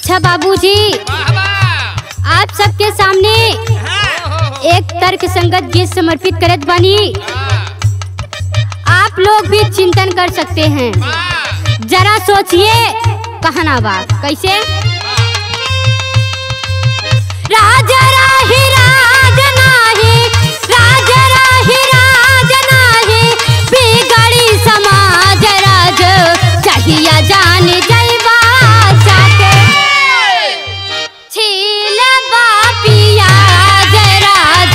अच्छा बाबूजी वाह वाह आप सबके सामने एक तर्क संगत गीत समर्पित करत बानी आप लोग भी चिंतन कर सकते हैं जरा सोचिए कहना बा कैसे राज राही राज नाही राज राही राज नाही बिगड़ी समाज राज चाहिए जान जैबा जाके छील बापिया जय राज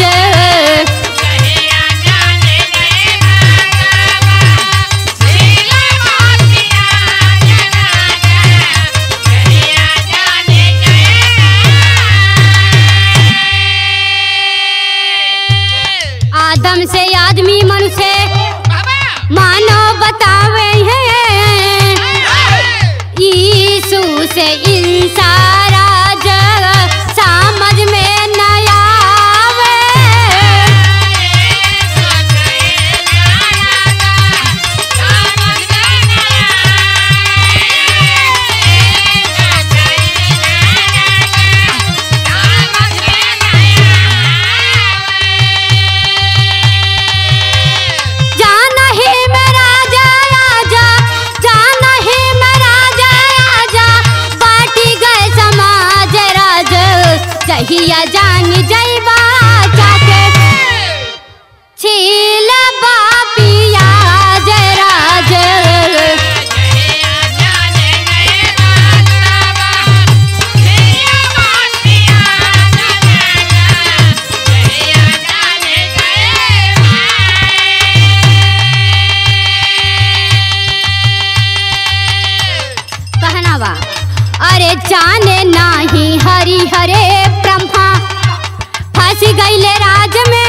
आदम से आदमी मनुष्य मानो बतावे हैं यीशु से इंसारा जग समझ में न आवे जाना ही मेरा जय आजा जाना ही मेरा जय आजा बाटी गए समाज राज चाहिए जान जैबा जाके छील बापिया जय राज कहना बा अरे जाने नाही हरि हरे ब्रह्मा फंस गईले राज में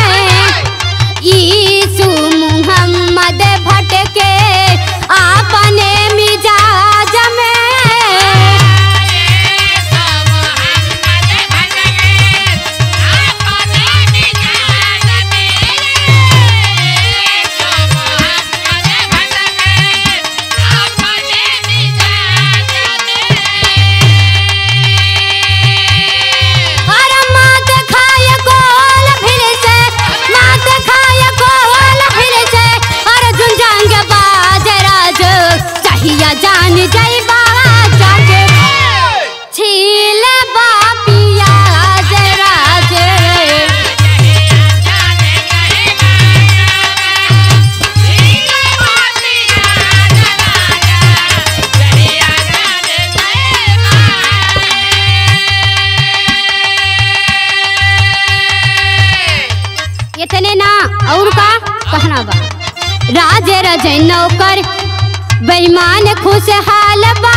यीशु मुहम्मद भटके आपने मिजाज में अरे मात खाए गोल फिर से मात खाए गोल फिर से अरे झुंझांग बाज राज चाहिए जान जैबा जाके छील बापिया जय राज इतने ना और का कहना बा राज रजय नौकर बेईमान खुशहाल बा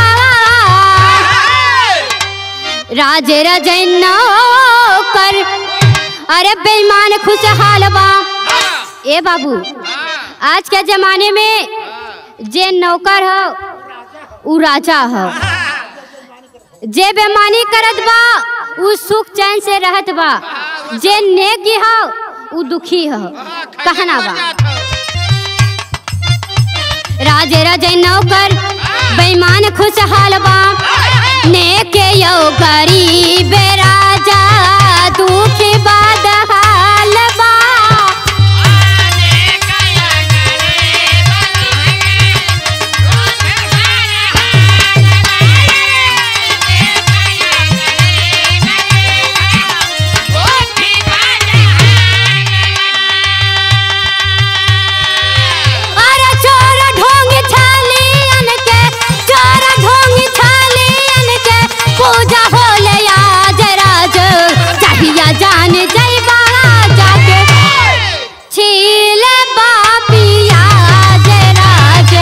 राज रजय नौकर अरे बेईमान खुशहाल बा ए बाबू आज के जमाने में जे नौकर हो उ राजा हो जे बेमानी करत बा उ सुख चैन से रहत बा जे नेकी हो उ दुखी हो कहना बा राज राजे नौकर बेईमान खुशहाल बा नेके यो गरीब राजा दुखी बाद हाल बा अरे चोर ढोंग छालियन के चोर ढोंग छालियन के पूजा होले आज राज चाहिए जान जैबा जाके छील बापिया जय राज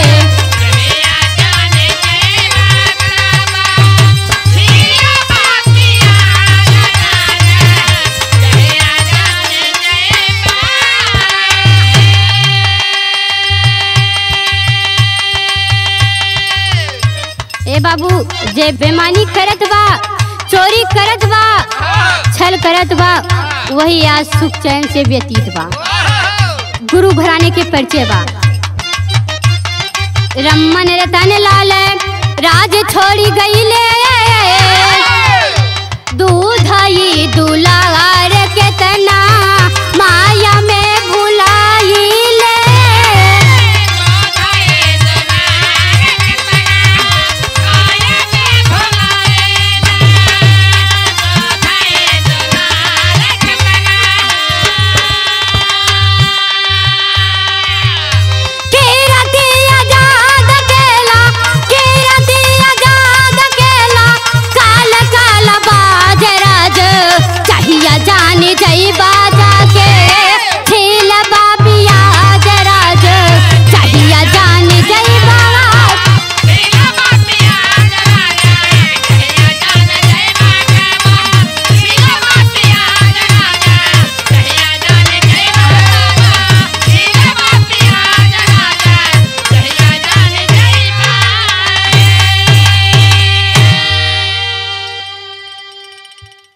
ए बाबू जे बेमानी करत बा चोरी करत बा छल करत बा वही आज सुख चैन से व्यतीत बा गुरु घराने के परिचय बा रमन रतन लाल राज छोड़ी गईले दूधई दुलार केतना माया में